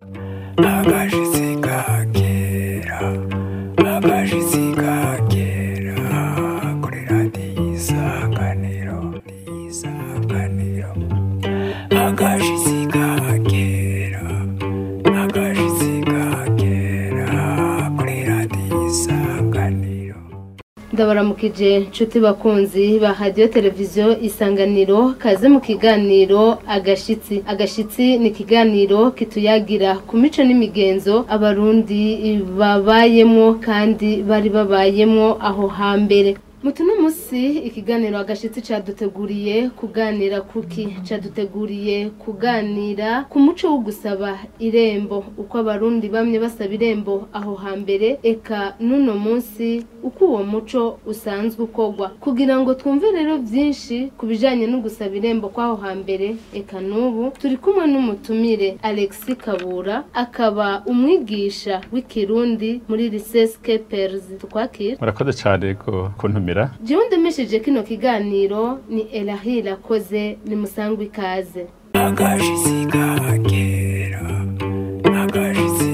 agashitsi kakera agashitsi kakera kuri radiyo isanganiro isanganiro agashitsi kakera agashitsi kakera kuri radiyo isanganiro ndabaramukije nshuti bakunzi ba radiyo televiziyo isanganiro kaze mu kiganiro agashitsi agashitsi ni ikiganiro kituyagira ku mico n'imigenzo abarundi babayemo kandi bari babayemo aho hambere mutuno musi ikiganiro agashitsi caduteguriye kuganira kuki caduteguriye kuganira ku muco wo gusaba irembo uko abarundi bamye basaba irembo aho hambere eka n'uno musi uko uwo muco usanzwe ukorwa kugira ngo twumve rero vyinshi ku bijanye no gusaba irembo kw'aho hambere eka n'ubu turi kumwe n'umutumire Alexis Kabura akaba umwigisha w'ikirundi muri lycée Skepers tukwakira murakoze cyane ko kuntumira jewe ndemesheje kino kiganiro ni Elahi Lakoze ni musangwa ikaze agashitsi kakera agashitsi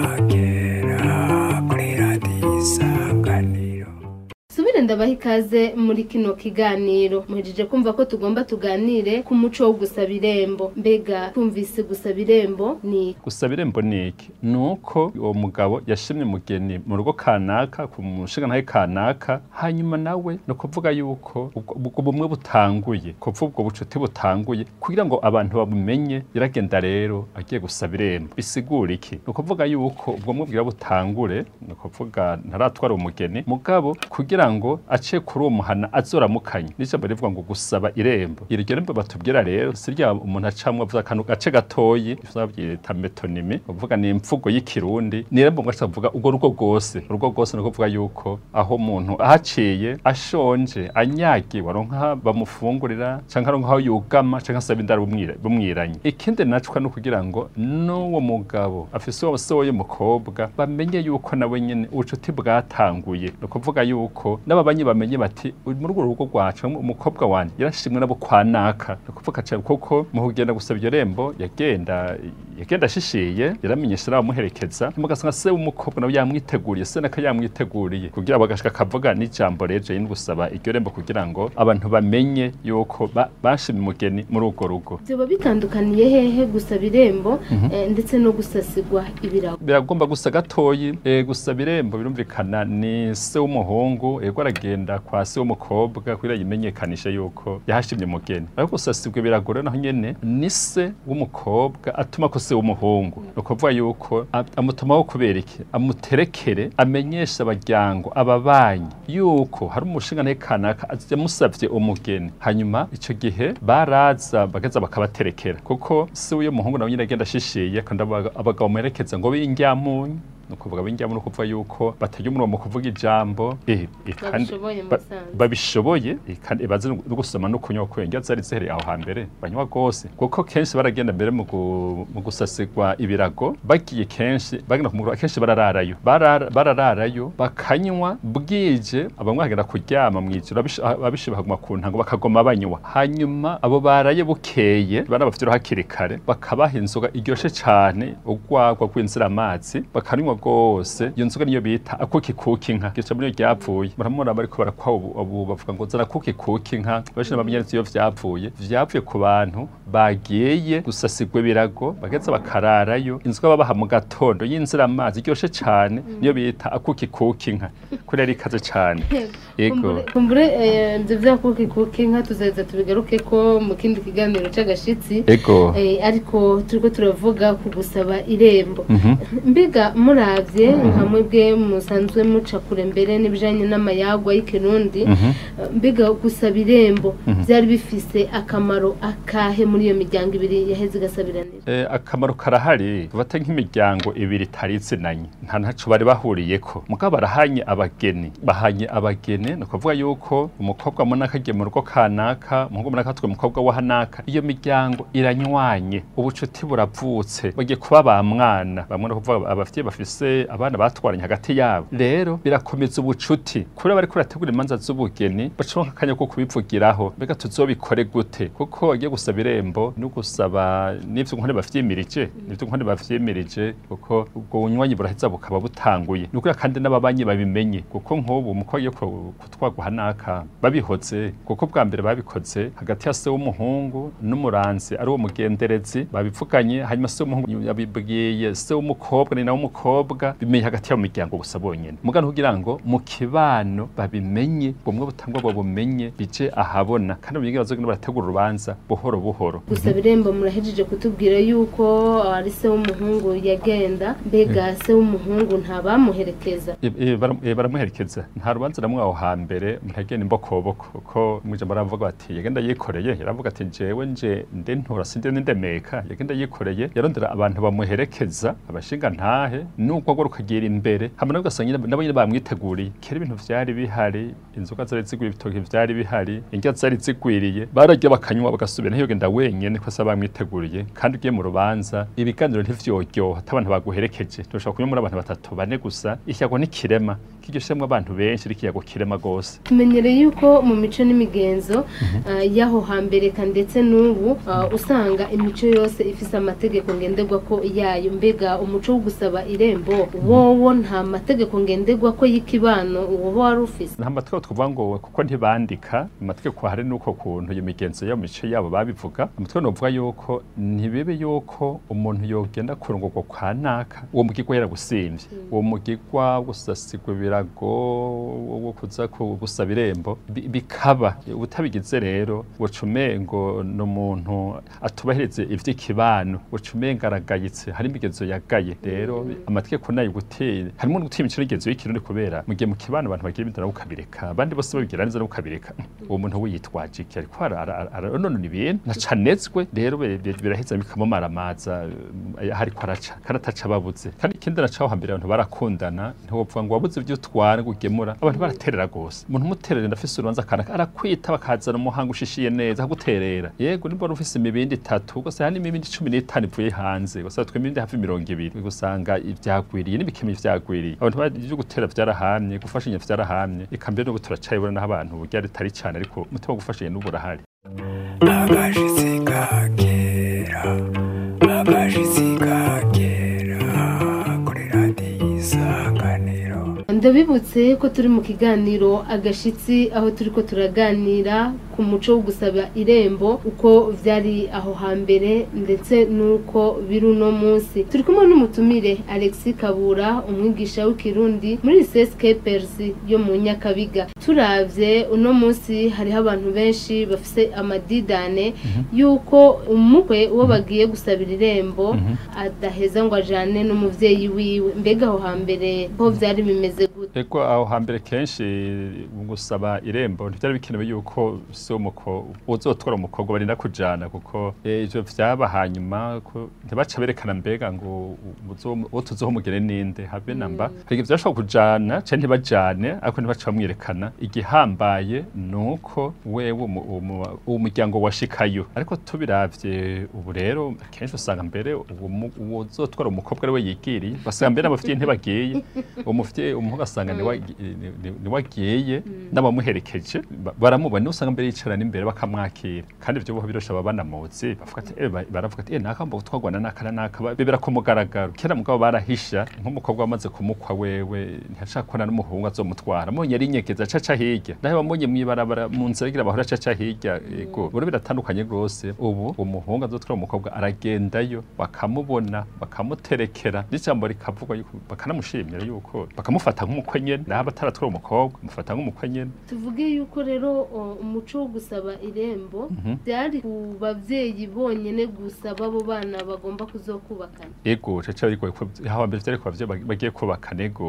kakera kuri radiyo isanganiro subire ndabaha ikaze muri kino kiganiro muhejeje kumva ko tugomba tuganire ku muco wo gusaba irembo mbega twumvise gusaba irembo ni gusaba irembo ni iki ni uko uwo mugabo yashimye umugeni mu rugo kanaka ku mushinga ntahe kanaka hanyuma nawe ni ukuvuga yuko ubwo ubwo bumwe butanguye kuva ubwo bucuti butanguye kugira ngo abantu babumenye yaragenda rero agiye gusaba irembo bisigura iki ni ukuvuga yuko ubwo bumwe bwira butangure ni ukuvuga ntaratwara umugeni mugabo kugira ngo ace kuri uwo muhana azoramukanye n'ijambo rivuga ngo gusaba irembo iryo rembo batubwira rero si rya umuntu acamwe avuga akantu gace gatoyi ivyo bavyita metonimi uvuga ni imvugo y'ikirundi ni irembo ngo avuga urwo rugo rwose urugo rwose ni ukuvuga yuko aho umuntu ahaciye ashonje anyagiwe aronka bamufungurira canke aronka aho yugama canke asaba indaro bumwira- bumwiranye ikindi nacwa ni ukugira ngo n'uwo mugabo afise uwo se w'umukobwa bamenye yuko nawe nyene ubucuti bwatanguye ni ukuvuga yuko n'ababanyi bamenye bati "Uri muri urwo rugo rwacu umukobwa wanje yarashimwe nabo kwa naka ni ukuvuga cane kuko mu kugenda gusaba iryo rembo yagenda yagenda ashishiye yaramenyesha n'abamuherekeza mugasanga se w'umukobwa nawe yamwiteguriye se naka yamwiteguriye kugira bagashika akavuga n'ijambo rero janye no gusaba iryo rembo kugira ngo abantu bamenye yuko ba- bashimye umugeni muri urwo rugo vyoba bitandukaniye hehe gusaba irembo eh, ndetse no gusasigwa ibirago biragomba gusa gatoyi e, gusaba irembo birumvikana ni se w'umuhungu ego aragenda kwa se w'umukobwa kugira yimenyekanishe yuko yahashimye umugeni ariko gusasibwa biragora naho nyene ni se w'umukobwa atuma ko se w'umuhungu ni ukuvuga yuko a- amutumaho kubera iki amuterekere amenyesha abajyango ababanyi yuko hari umushinga nawe kanaka yamusavye umugeni hanyuma ico gihe baraza bageza bakabaterekera kuko se w'uyo muhungu nawe nyine agenda ashishiye kandi abaga- abagabo bamuherekeza ngo b'indyamunyu ni ukuvuga b'indyamunyu ni ukuvuga yuko batarya umurongo mu kuvuga ijambo eh, eh, kandi Babishoboye mu ba- Musanze. babishoboye eh, kandi bazi no gusoma no kunywa ko indya zari zihereye aho hambere banywa gose kuko kenshi baragenda mbere mu gu- mu gusasigwa ibirago bagiye kenshi bagenda ku mugoroba kenshi barararayo Barara- barararayo bakanywa bwije abamwe bagenda kuryama mu ijoro abish- abishe bakaguma ku ntango bakagoma banywa hanyuma abo baraye bukeye bana bafite hakiri kare bakabaha inzoga iryoshe cane urwagwa rw'inziramazi bakanywa rwose iyo nzoga niyo bita akuki kuki inka gica muri iyo ryapfuye muramubona bariko barakwa ubu ubu bavuga ngo zana kuki kuki inka benshi ntibamenyereza iyo vyavuye vyavuye ku bantu bagiye gusasigwa ibirago bageza bakararayo inzoga babaha mu gatondo y'inziramazi iryoshe cane niyo bita akuki kuki inka kuri yari ikaze cane yego Kumbure- kumbure eh, ivyo vya kuki kuki inka tuzaheza tubigaruke ko mu kindi kiganiro c'agashitsi ego Eh, ariko turiko turavuga ku gusaba irembo Mhm. mbega muravye nka mwebwe musanzwe muca kure mbere n'ibijanye n'amayagwa y'ikirundi Mhm. eh, mbega gusaba irembo vyari bifise akamaro akahe muri iyo miryango ibiri yaheze igasabiranira Eh, akamaro karahari bata nk'imiryango ibiri itari itsinanye nta ntaco bari bahuriyeko mugabo barahanye abageni bahanye abageni ni ukuvuga yuko umukobwa munaka agiye mu rugo kanaka umuhungu munaka atwaye umukobwa wa hanaka iyo miryango iranywanye ubucuti buravutse bagiye kuba ba mwana bamwe ni ukuvuga abavyeyi bafise bafise abana batwaranye hagati yabo rero birakomeza ubucuti kuri abari kurategura imanza z'ubugeni baca akanya ko kubivugiraho mbega tuzobikore gute kuko agiye gusaba irembo no gusaba n'ivyo nkone bavyimirije n'ivyo nkone bavyimirije kuko ubwo bunywanyi buraheza bukaba butanguye ni ukuri kandi n'ababanyi babimenye kuko nk'ubu umukobwa agiye ku- kutwagwa hanaka babihoze kuko bwa mbere babikoze hagati ya se w'umuhungu n'umuranzi ari uwo mugenderezi babivuganye hanyuma se w'umuhungu yabibwiye se w'umukobwa ni nawe umukobwa bimenye hagati yabo miryango gusa bonyene mugano kugira ngo mu kibano babimenye bumwe butangwa babumenye bije ahabona kandi bamenye bazogenda barategura urubanza buhoro buhoro gusaba irembo murahejeje kutubwira yuko ari se w'umuhungu yagenda mbega se w'umuhungu ntabamuherekeza E- e, bara- e, baramuherekeza nta rubanza namwe aho hambere ntagenda imbokoboko kuko mwijambo aravuga ati yagenda yikoreye yaravuga ati jewe nje nde ntura sinde ndemeka yagenda yikoreye yarondera abantu bamuherekeza abashinga ntahe nuko agora ukagira imbere hama nabo ugasanga nyine- nabo nyine bamwiteguriye kera ibintu vyari bihari inzoga zari zigwiriye ibitoki vyari bihari indya zari zigwiriye bararya bakanywa bagasubira ntiyogenda wenyene ko asaba bamwiteguriye kandi ugiye mu rubanza ibiganiro ntivyoryoha ata abantu baguherekeje ntushobora kunywa muri abantu batatu bane gusa ikiyago ni kirema kiryoshemwo abantu benshi ari ikiyago kirema gose tumenyereye yuko mu mico n'imigenzo ah, y'aho hambere ka ndetse n'ubu ah, usanga imico yose ifise amategeko ngenderwa ko yayo mbega umuco wo gusaba irembo wowo nta mategeko ngenderwa ko y'ikibano woba wari ufise nta mategeko twavuga ngo kuko ntibandika amategeko hari nuko kuntu iyo migenzo yo mu mico yabo babivuga amategeko novuga yuko ntibibe yuko umuntu yogenda kurongorwa kwa naka uwo mugigwa yaragusimvye uwo mugigwa wo gusasigwa ibirago wo kuza ku- gusaba irembo bi- bikaba utabigize rero woca umengo ni umuntu atubahirize ivy'ikibano woca umenga aragayitse hari imigenzo yagaye rero amategeko nayo gutera harimo no gutera imico n'imigenzo y'ikirundi kubera mu gihe mu kibano abantu bagira ibintu nabo ukabireka abandi bose babigira neza nabo ukabireka uwo muntu we yitwaje iki ariko ara- ara- aronona ibintu nacanezwe rero bi- bi- biraheza bikamumaramaza eh, hariko araca kandi ataca ababuze kandi ikindi nacaho hambere abantu barakundana ntiwovuga ngo wabuze ibyo utwara ngo ugemura abantu baraterera gose umuntu umuterera ndafise urubanza akana arakwita bakazana umuhanga ushishiye neza akaguterera yego nimba wari ufise imibindi itatu gusa hari n'imibindi cumi n'itanu ivuye hanze gusa twe imibindi hafi mirongo ibiri gusanga ivyagwiriye n'ibikemi vyagwiriye abantu bari ivyo gutera vyarahamye gufashanya vyarahamye eka mbere n'ubu turacayibona n'aho abantu burya ritari cane ariko umutima wo gufashanya n'ubu urahari agashitsi kakera agashitsi kakera kuri radiyo isanganiro ndabibutse ko turi mu kiganiro agashitsi aho turi ko turaganira ku muco wo gusaba irembo uko vyari aho hambere ndetse n'uko biri uno munsi turi kumwe n'umutumire alexi kabura umwigisha w'ikirundi muri CSK persi yo mu nyakabiga turavye uno munsi hariho abantu benshi bafise amadidane yuko umukwe uwo bagiye gusabira irembo adaheza ngo ajane n'umuvyeyi wiwe mbega aho hambere ho vyari bimeze gute Ego aho hambere kenshi mu gusaba irembo ntivyari bikenewe yuko se umuko uzotwara umukobwa barinda kujana kuko eh, ivyo vyaba hanyuma ko ntibaca berekana mbega ngo uzo- uwo tuzohomugere ninde habe namba hari igihe vyashobora kujana canke ntibajane ariko ntibaca bamwerekana igihambaye nuko wewe umu- umu- uwo muryango washikayo ariko tubiravye ubu rero kenshi usanga mbere uwo mu- uwo uzotwara umukobwa ari we yigiriye basanga mbere n'abafitiye ntibagiye uwo mufitiye umuhungu asanga niwe ni- ni- niwe agiye n'abamuherekeje ba- baramubona niwe usanga mbere yicara n'imbere bakamwakira kandi ibyo boho birosha baba banamuzi bavuga ati eh, ba- baravuga ati eh naka mbo twagwana naka na naka ba- bibera ku mugaragaro kera mugabo barahisha nk'umukobwa wamaze kumukwa wewe ntiyashaka kubona n'umuhungu azomutwara monye yari inyegeza acaca hirya nawe wamonye mw'ibarabara mu nzira agira bahora acaca hirya ego buro biratandukanye rwose ubu umuhungu azotwara umukobwa aragendayo bakamubona bakamuterekera n'ijambo rikavugwa yuko bakanamushimira yuko bakamufata nk'umukwe nyene naho bataratwara umukobwa mufata nk'umukwe nyene tuvuge yuko rero o, umuco wo gusaba irembo byari ku bavyeyi bonyene gusa b'abo bana bagomba kuzokubakana ego caca ariko aho mbere vyari kwa vyo bagiye kubaka nego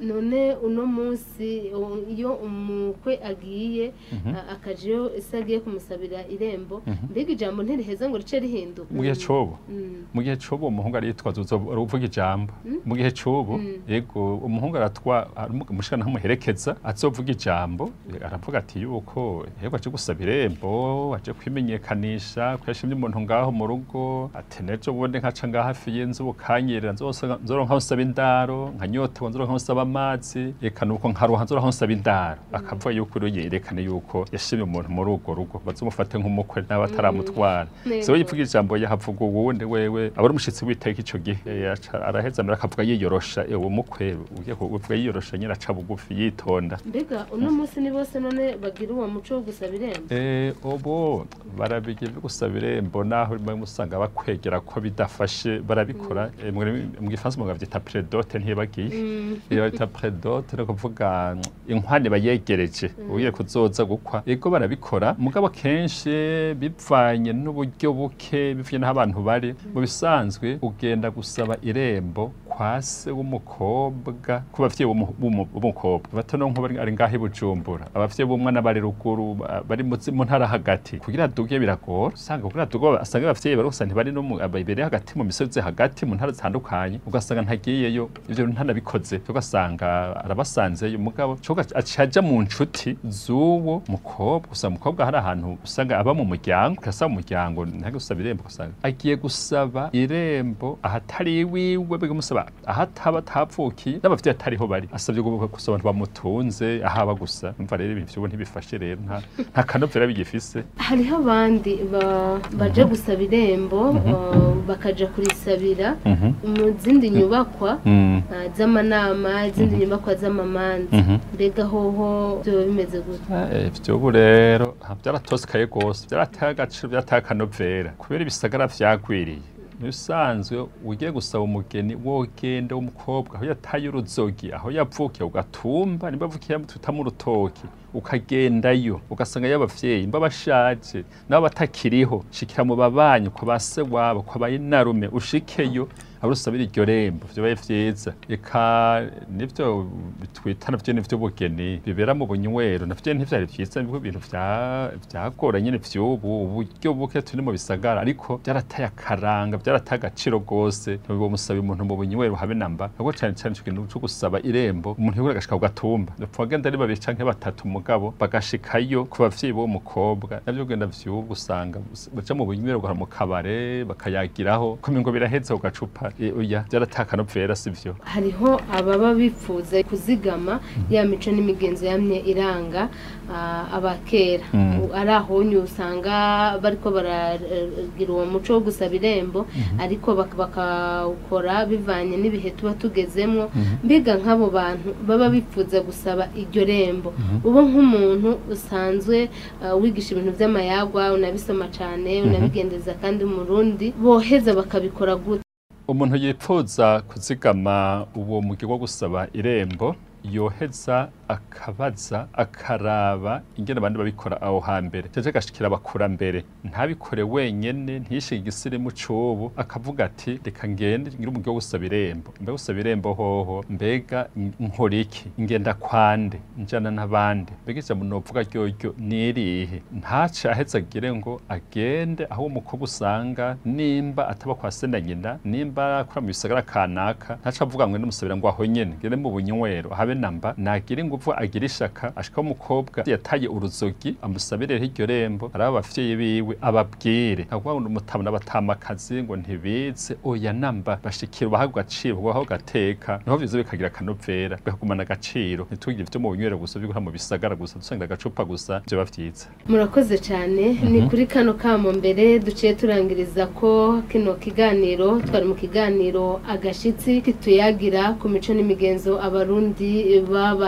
none uno munsi o- iyo umukwe agiye Mhm. a- akajeyo ese agiye kumusabira irembo Mhm. mbega ijambo ntiriheza ngo rice rihinduka mu gihe cobo Mm. mu gihe c'ubu umuhungu aritwaza uvuga ijambo Mm. mu gihe c'ubu Mm. yego umuhungu aratwa umushikana ntamuherekeza azovuga ijambo aravuga ati yuko yego aje gusaba irembo aje kwimenyekanisha ko yashimye umuntu ngaho mu rugo ati nejo bundi nkaca ngaho hafi y'inzu bukanyerera nzosa- nzoronka nsaba indaro nkanyotewe nzoronka nsaba amazi eka nuko nkaruha nzoronka nsaba indaro akavuga yuko rero yerekane yuko yashimye umuntu muri urwo rugo bazomufate nk'umukwe nawe ataramutwara Yego. so yivuga ijambo yahavuga uwundi wewe aba ari umushyitsi w'iteka ico gihe yaca- araheza mbere akavuga yiyorosha uwo mukwe ugiye kuvuga yiyorosha nyine aca bugufi yitonda mbega uno munsi ni bose none bagira uwo muco wo gusaba irembo Eh, ubu barabigira byo gusaba irembo naho rimwe usanga bakwegera ko bidafashe barabikora Eh, mu mu gifaransa umuntu bavyita predote ntibagiye Mm. iyo bita predote ni ukuvuga mm, inkwani bayegereje ugiye kuzoza gukwa ego barabikora mugabo kenshi bivanye n'uburyo buke bivanye n'aho abantu bari mu bisanzwe ugenda gusaba irembo kwa se w'umukobwa ku bavyeyi b'umu- b'umu- b'umukobwa batono nko bari ari ngaho i bujumbura abavyeyi b'umwana bari ruguru ba- bari mu zi- mu ntara hagati kugira duge biragora usanga kugira duge asanga abavyeyi bari gusa ntibari no mu imbere hagati mu misozi hagati mu ntara zitandukanye ugasanga ntagiyeyo ivyo ntanabikoze ugasanga arabasanzeyo mugabo cyo acaja mu nshuti z'uwo mukobwa gusa umukobwa hari ahantu usanga aba mu muryango ugasaba mu muryango ntage gusaba irembo ugasanga agiye gusaba irembo ahatari iwiwe bigamusaba ahataba atavukiye n'abavyeyi atariho bari asabye gu- gusaba abantu bamutunze ahaba gusa umva rero ibintu vy'ubu ntibifashe rero nta nta kanovera bigifise hariho abandi ba- baje gusaba irembo uh, bakaja kurisabira Mhm. mu zindi nyubakwa Mm. uh, z'amanama izindi nyubakwa z'amamanza Mhm. mbega hoho byoba bimeze gutya Eh, vy'ubu rero ha, vyaratosikaye gose vyarateye agaciro vyarateye akanovera kubera ibisagara vyagwiriye bisanzwe ugiye gusaba umugeni wogenda w'umukobwa aho yataye uruzogi aho yavukiye ugatumba nimba avukiye tuta mu rutoki ukagendayo ugasanga y'abavyeyi mba bashaje nabo batakiriho shikira mu babanyi kwa base wabo kwa bayinarume ushikeyo abo usabira iryo rembo vyobaye vyiza eka nivyo twita navyo nivyo bugeni bibera mu bunywero navyo ntivyari vyiza nibwo ibintu vya- vyagora nyene vy'ubu uburyo buke turi mu bisagara ariko vyarataye akaranga vyarataye agaciro gose ntiwo musaba umuntu mu bunywero habe namba ahubwo cane cane ico kintu co gusaba irembo umuntu yegura agashika ku gatumba bapfa bagenda ari babiri canke batatu mugabo bagashikayo ku bavyeyi b'uwo mukobwa navyo ugenda vy'ubu usanga baja mu bunywero ugahora mu kabare bakayagiraho kumengo biraheze ku gacupa Eh, oya vyarataye akanovera sivyo hariho ababa bifuza kuzigama ya mico n'imigenzo yamye iranga ah, abakera Mm. U- ari ahonye usanga bariko baragira uwo muco wo gusaba irembo ariko bak- bakawukora bivanye n'ibihe tuba tugezemwo mbega nk'abo bantu baba bifuza gusaba iryo rembo uba nk'umuntu usanzwe ah, wigisha ibintu vy'amayagwa unabisoma cane unabigendeza kandi umurundi boheza bakabikora gute umuntu yipfuza kuzigama uwo mugi wo gusaba irembo yoheza akabaza akaraba ingene abandi babikora aho hambere jeje agashikira abakurambere ntabikore wenyene ntiyishige igisirimu c'ubu akavuga ati reka ngende ngire umugi wo gusaba irembo mbega gusaba irembo hoho mbega nkora iki ngenda kwande njana n'abandi mbega ijambo novuga ryoryo nirihe ntace aheza agire ngo agende aho uwo mukobwa usanga nimba ataba kwa se na nyina nimba akora mu bisagara kanaka ntace avuga ngo ndamusabira ngo aho nyene ngende mu bunywero habe namba nagire ingufu agire ishaka ashika umukobwa yataye uruzogi amusabire iryo rembo ari abavyeyi biwe ababwire ntabwo ngo umutabona batamakazi ngo ntibize oya namba bashikira ubaha agaciro ubaho gateka niho vyiza bikagira akanovera bikagumana agaciro ntitugire ivyo mu bunywero gusa byo mu bisagara gusa dusanga agacupa gusa vyoba vyiza murakoze cyane ni kuri kano kamo mbere duciye turangiriza ko kino kiganiro twari mu kiganiro agashitsi kituyagira ku mico n'imigenzo abarundi babayemo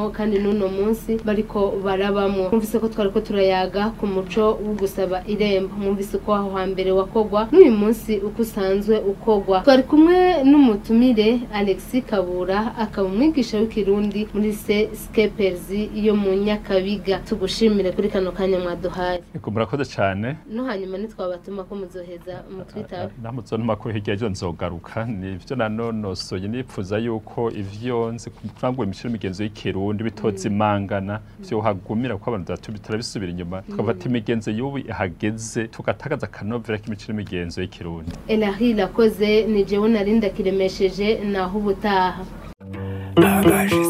barimwo kandi n'uno munsi bariko barabamwo mwumvise ko twariko turayaga ku muco wo gusaba irembo mwumvise ko aho hambere wakogwa n'uyu munsi uko usanzwe ukogwa twari kumwe n'umutumire Alexis Kabura akaba umwigisha w'ikirundi muri se Skepers yo mu Nyakabiga tugushimire kuri kano kanya mwaduhaye Ego murakoze cyane no hanyuma nitwabatuma ko muzoheza mu Twitter namuzonuma ko hirya ejo nzogaruka nivyo nanonosoye nipfuza yuko ivyo nzi kurangura imishiro imigenzo y'ikirundi bitoza imangana vyo hagumira kuko abantu batatu bitarabisubira inyuma tukafata imigenzo y'ubu ihageze tugatagaza akanovera k'imishiro imigenzo y'ikirundi Elahi lakoze ni jewe narinda kiremesheje naho ubutaha agashi